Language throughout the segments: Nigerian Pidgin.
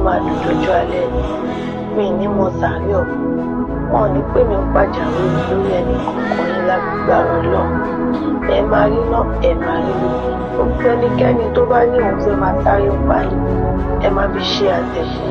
máa dùn lọ́jọ́ alẹ́ mi ní mo sàárẹ̀ ọ̀ wọn ò ní pè mí pàjáwìrì lórí ẹnì kọ̀ọ̀kan yín lágbára lọ ẹ máa rí náà ẹ máa rí lò gbogbo ẹnikẹ́ni tó bá ní òun fẹ́ máa sáré pa yín ẹ má fi ṣe àtẹ̀kùn.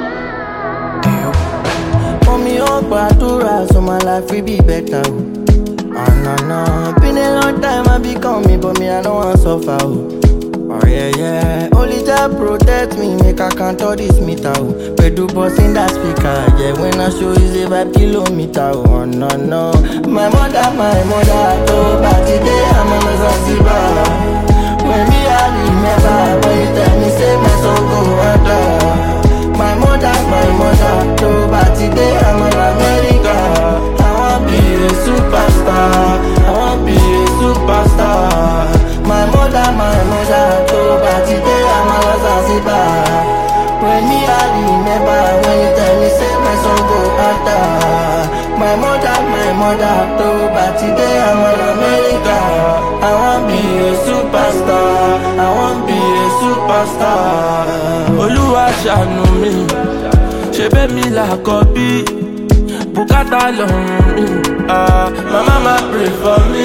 Mommy, oh, gbàdúrà so my life will be better. Oh. Ah, nah, nah. Been a long time I be coming, but me, I don't want suffer. Oh. oh, yeah, yeah. Only God protect me, make I count all this meter. Oh. Pedu boss in that speaker. Yeah, when I show is a five kilometer. Oh, no, no. My mother, my mother, oh, but today I'm on a Zanzibar. When me, I remember, when you tell me, say my soul go under. My mother, my mother, no, but today I'm in America. I wanna be a superstar. I wanna be a superstar. My mother, my mother, no, but today I'm in Zanzibar. When me I remember when you tell me say my son go under. My mother, my mother, no, but today I'm in America. I wanna be a superstar. I wanna be a superstar. olúwa ṣàánú mi ṣe bẹ́ẹ̀ mi là kọ́ bí bùkátà lọ́rùn mi ah, mama ma pray for me.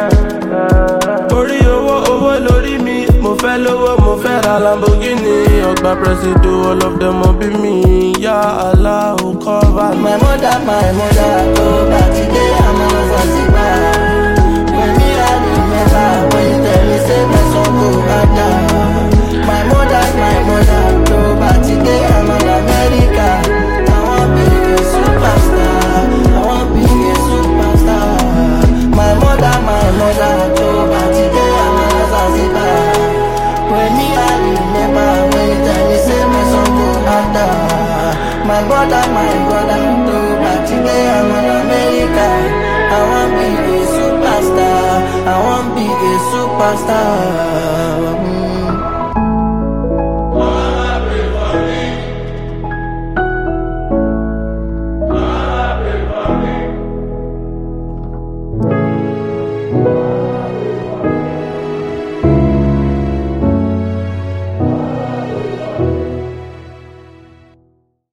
orí owó owó lórí mi mo fẹ́ lówó mo fẹ́ ra lamborghini ọgbà presido all of them mọ bí mi yá aláwo cover mi. My mother, my mother, oh, but today I'm on Zanzibar. When me I remember when you tell me say my son go under. My mother, my mother, oh, but today I'm in America. I want be a superstar. I want be a superstar. My mother, my mother, oh, but today I'm in Zanzibar. When me I remember when you tell me say my son go under. My brother, my brother, oh, but today I'm in America. I want be a superstar. I want be a superstar. Mm.